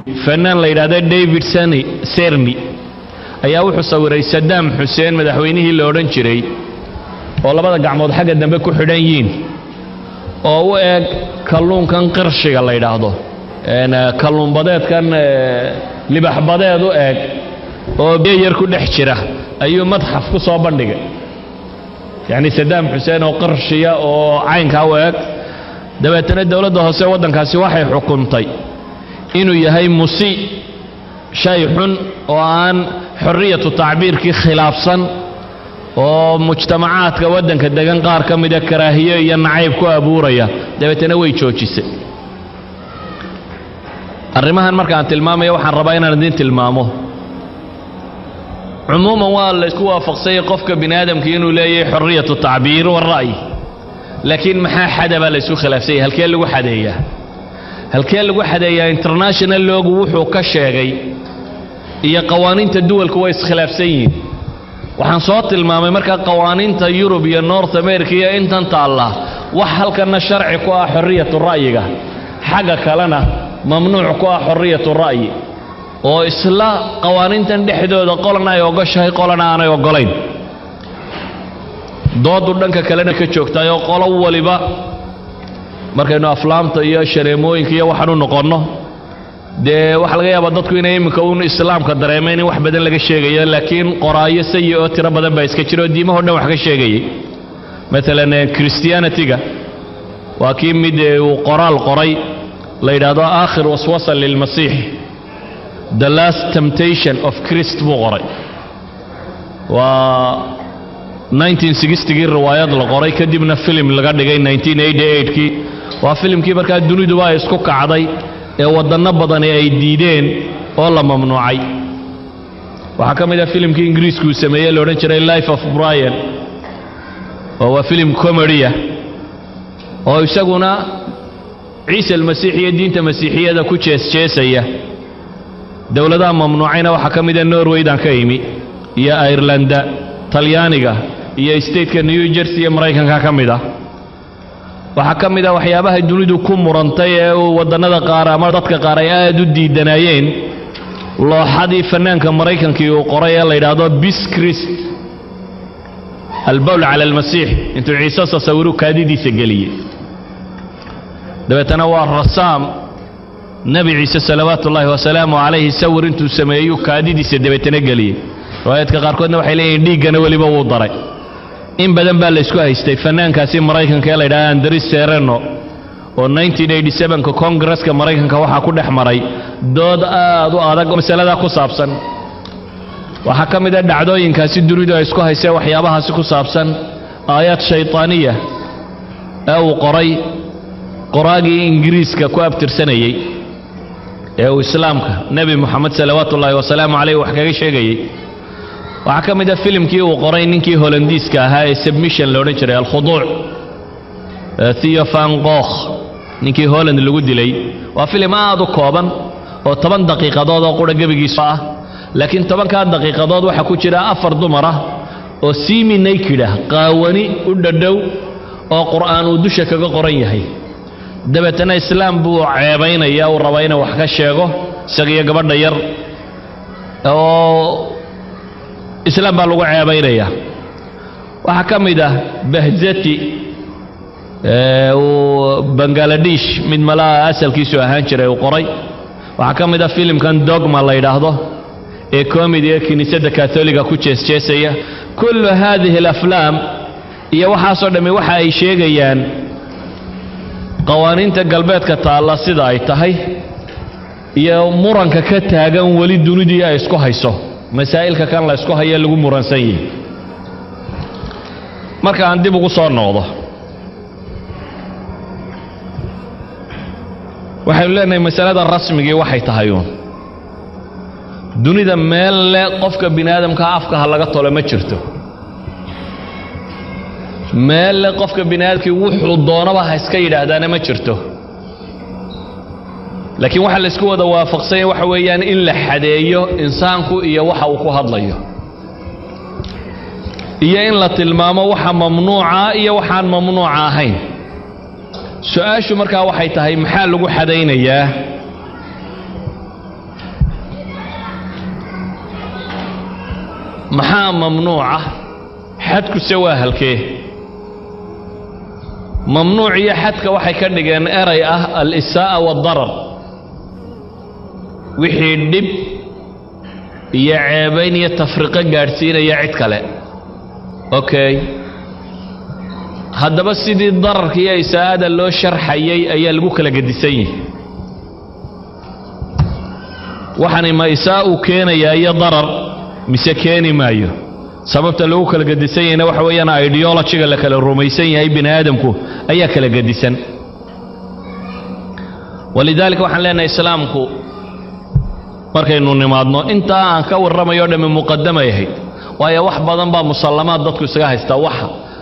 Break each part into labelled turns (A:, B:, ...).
A: fanaan la yidhahda david sani serni ayaa wuxuu sawiray sadaam xuseen madaxweynihii la odhan jiray oo labada gacmood xagga dambe ku xidhan yiin oo u eg kalluunkan qirshiga la yidhaahdo kalluunbadeedkan libaxbadeed u eg oo biyo yar ku dhex jira ayuu madxaf ku soo bandhigay yacni sadaam xuseen oo qirshiya oo caynkaa u eg dabeetana dowladda hoose waddankaasi waxay xukuntay inuu yahay musi shay xun oo aan xorriyatu tacbiirkii khilaafsan oo mujtamacaadka waddanka degan qaar ka mida karaahiyo iyo nacayb ku abuuraya dabeetana way joojisay arrimahan markaan tilmaamayo waxaan rabaa inaan idiin tilmaamo cumuuman waa la isku waafaqsanyay qofka bini aadamkii inuu leeyahay xorriyatu tacbiir wara'yi laakiin maxaa xada baa la isku khilaafsanyay halkee lagu xadeeyaa halkee lagu xadeeyaa international loogu wuxuu ka sheegay iyo qawaaniinta duwalku way iskhilaafsan yihiin waxaan soo tilmaamay markaa qawaaniinta yurub iyo north america iyo intan taalla wax halkanna sharci ku ah xorriyatu ra'yiga xagga kalena mamnuuc ku ah xorriyatu ra'yi oo isla qawaaniintan dhexdooda qolana ay ogoshahay qolana aanay oggolayn doodu dhanka kalena ka joogtaayoo qolo waliba markaynu aflaamta iyo shareemooyinka iyo waxaan u noqonno dee waxaa laga yaabaa dadku inay iminka uun islaamka dareemeen in wax badan laga sheegayo laakiin qoraayo sayi oo tiro badan baa iska jira oo diimahoo dhan wax ka sheegayay maalan christianity-ga waa kii mid uu qoraal qoray la yidhaahdo aakhir waswasa lilmasiix the last temptation of christ buu qoray waa 1960gii riwaayad la qoray kadibna filim laga dhigay 1988kii waa filimkii markaa duniduba ay isku kacday ee waddanno badani ay diideen oo la mamnuucay waxaa ka mid ah filimkii ingiriisku uu sameeyey la odhan jiray life of brian oo waa filim comedya oo isaguna ciise almasiix iyo diinta masiixiyada ku jeesjeesaya dowladaha mamnuucayna waxaa ka mida norwaydan ka imi iyo airlanda talyaaniga iyo stateka new jersey iyo maraykanka ka mid ah waxaa ka mid ah waxyaabaha dunidu ku murantay ee uu waddannada qaar ama dadka qaar ay aad u diidanaayeen looxadii fannaanka maraykankii uu qoray ee la yidhaahdo bis christ albowl cala almasiix intuu ciise sasawiru kaadidiisa geliyey dabeetana waa rasaam nebi ciise salawaatu ullaahi wasalaamu calayhi sawir intuu sameeyuu kaadidiisa dabeetana geliyey riwaayaadka qaarkoodna waxay leeyihin dhiiggana weliba wuu daray in badan baa laysku haystay fannaankaasi maraykanka ee la yidhahda andris sereno oo 1987ka kongareska maraykanka waxaa ku dhex maray dood aad u adag oo masaladaa ku saabsan waxaa ka mid a dhacdooyinkaasi dunidu ay isku haysee waxyaabahaasi ku saabsan aayaad shaytaaniya ee uu qoray qoraagii ingiriiska ku abtirsanayey ee uu islaamka nebi moxamed salawaatu ullaahi wasalaamu caleyh wax kaga sheegayey waxaa ka mid a filimkii uu qoray ninkii holandiiska ahaa ee submission la odhan jiray alkhuduuc theo van gokh ninkii holland lagu dilay waa filim aad u kooban oo toban daqiiqadood oo qura gebigiisu ah laakiin tobankaa daqiiqadood waxaa ku jira afar dumar ah oo simi naked ah qaawani u dhadhow oo qur'aan uu dusha kaga qoran yahay dabeetana islaam buu ceebaynaya uu rabaa inuu wax ka sheego isagiyo gabadha yar oo islaam baa lagu ceebaynaya waxaa ka mid ah bahzati uu bangaladesh mid malaha asalkiisu ahaan jiray uu qoray waxaa ka mid ah filimkan dogma la yidhaahdo ee komidiga kiniisadda katoliga ku jeesjeesaya kullu haadihi alaflaam iyo waxaasoo dhammi waxa ay sheegayaan qawaaniinta galbeedka taalla sida ay tahay iyo muranka ka taagan weli dunidii ay isku hayso masaa'ilka kan la ysku hayo lagu muransan yihi marka aan dib ugu soo noqdo waxaynu leenahay masalada rasmigii waxay tahay uun dunida meel le qofka bini aadamka afka ha laga tolo ma jirto meel le qofka bini aadamkii wuxuu doonaba ha iska yidhaahdaana ma jirto laakiin waxaa la isku wada waafaqsanya waxa weeyaan in la xadeeyo insaanku iyo waxa uu ku hadlayo iyo in la tilmaamo waxa mamnuuca iyo waxaan mamnuuca ahayn su-aashu markaa waxay tahay maxaa lagu xadaynayaa maxaa mamnuuca xadkuse waa halkee mamnuuc iyo xadka waxay ka dhigeen eray ah al-isaa'a waadarar wixii dhib iyo ceebayn iyo tafriqo gaadhsiinaya cid kale okay haddaba sidii dararka iyo isaa'ada loo sharxayay ayaa lagu kala gedisan yihi waxaani ma isaa uu keenayaa iyo darar mise keeni maayo sababta lagu kala gedisan yahayna waxa weeyaan ideologiga la kala rumaysan yahay bini aadamku ayaa kala gedisan walidaalika waxaan leenahay islaamku markaynu nimaadno intaa aan ka warramayo o dhamme muqadamay ahayd waayo wax badan baa musallamaad dadku isaga haystaa wax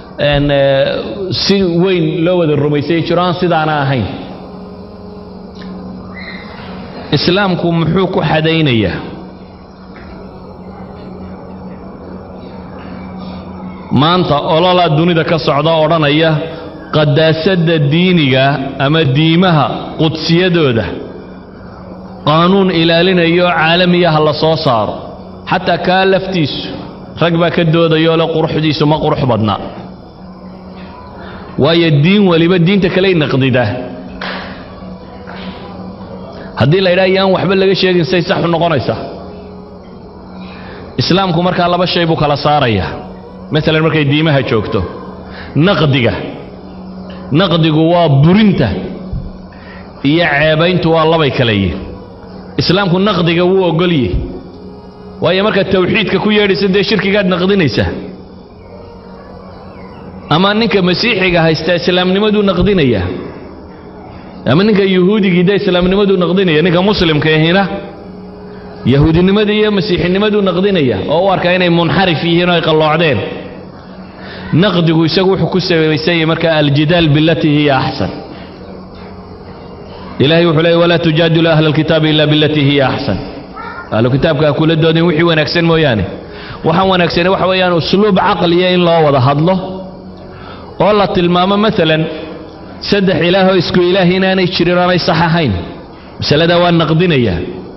A: si weyn loo wada rumaysay jiro aan sidaana ahayn islaamku muxuu ku xadaynayaa maanta ololaa dunida ka socda odhanaya qadaasadda diiniga ama diimaha qudsiyadooda qaanuun ilaalinayo caalamiyaha la soo saaro xataa kaa laftiisu rag baa ka doodayoo le quruxdiisu ma qurux badna waayo diin weliba diinta kaley naqdidaa haddii la yidhaha yaan waxba laga sheegin say saxu noqonaysaa islaamku markaa laba shay buu kala saarayaa maalan markay diimaha joogto naqdiga naqdigu waa burinta iyo ceebayntu waa labay kale yihin islaamku naqdiga wuu ogolye waayo markaad tawxiidka ku yeedhaysa dee shirkigaad naqdinaysaa ama ninka masiixiga haysta islaamnimaduu naqdinayaa ama ninka yuhuudigii dee islaamnimaduu naqdinaya ninka muslimka ahina yahuudinimadii iyo masiixinimaduu naqdinaya oo u arkaa inay munxarif yihiin oo ay qalloocdeen naqdigu isagu wuxuu ku sabaysan yahay marka aljidaal bilatii hiya axsan ilahay wuxuu leeyay walaa tujaadilu ahla alkitaabi ila bilatii hiya axsan ahlu kitaabka ha kula doodin wixii wanaagsan mooyaane waxaan wanaagsane waxa weeyaan usluub caqliya in loo wada hadlo oo la tilmaamo maalan saddex ilaahoo isku ilaah inaanay jirin oonay sax ahayn masaladaa waa naqdinayaa